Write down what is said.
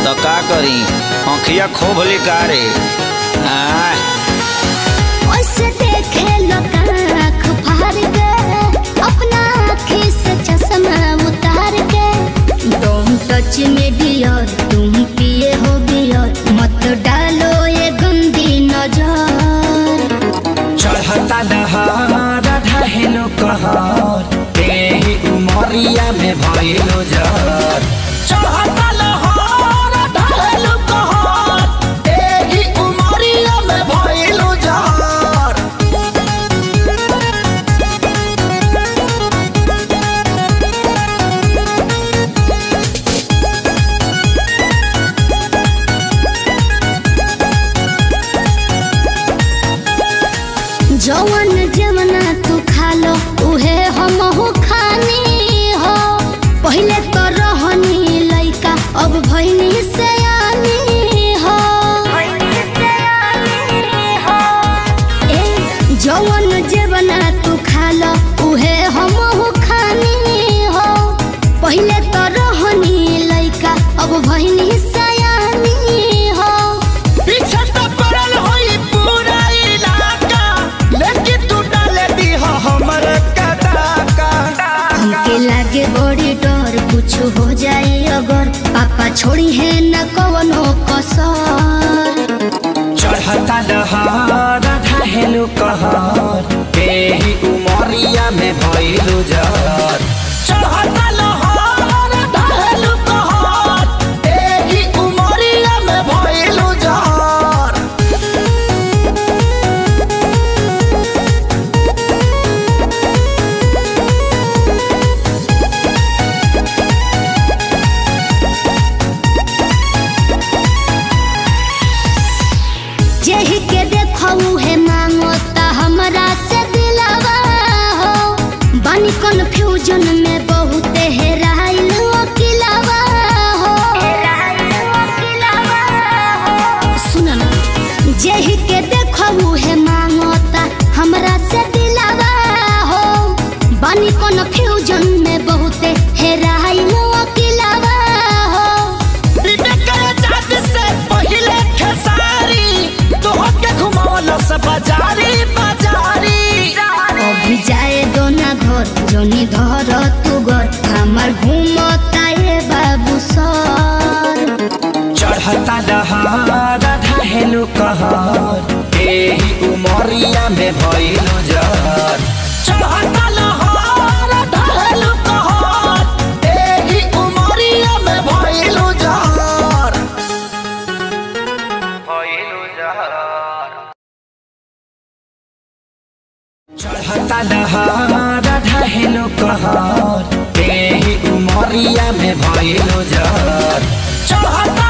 तो का करी आँखिया खोब लिकारे आय ओसे देखे लोग आँख फाड़ के अपना आँखी से चश्मा उतार के तुम टच में डियर तुम पिए हो बियर मत डालो ये गंदी नजर चढ़ता दहार ढहेलो कहर तेही उमरिया में भइलो जर चढ़ता लहर ढहेलो कहर तेही उमरिया में भइलो जर जवन जवना तू खा लो उहे हम हो खानी हो पहले तो रहनी लइका अब भइनी से हो ए जवन जवना तू खा लो उहे हम हो खानी हो पहले तो रहनी लइका अब भइनी से हो पीछे तो पड़ल होई पूरा इलाका लेकिन तू डाले दी हो हमर कदाका हमके लागे बड़ी डर कुछ हो जाए अगर पापा छोड़ी है न कवनो कसर चढ़ता लहर ढहेलो कहर तेही उमरिया में भइलो जर चढ़ता लहर ढहेलो कहर तेही उमरिया में भइलो जर जेहि के देखऊ है मांगो ता हमरा से दिलावा हो बानी कंफ्यूजन में बहुत हेराइल अकिलावा हो सुन ना जेहि के देखऊ है मांगो ता हमरा से दिलावा हो बानी कंफ्यूजन में बहुत हेराइल अकिलावा हो बाजारी बाजारी अभी जाए दो ना घर जोनी धर तू घर हमार घूमता ये बाबू सर चढ़ता दहार ढहेलो कहर एही उमरिया में भइलो जर चढ़ता लहर ढहेलो कहर एही उमरिया में भइलो जर भइलो जर चढ़ता दहार ढहेलो कहर एही उमरिया में भइलो जर चढ़ता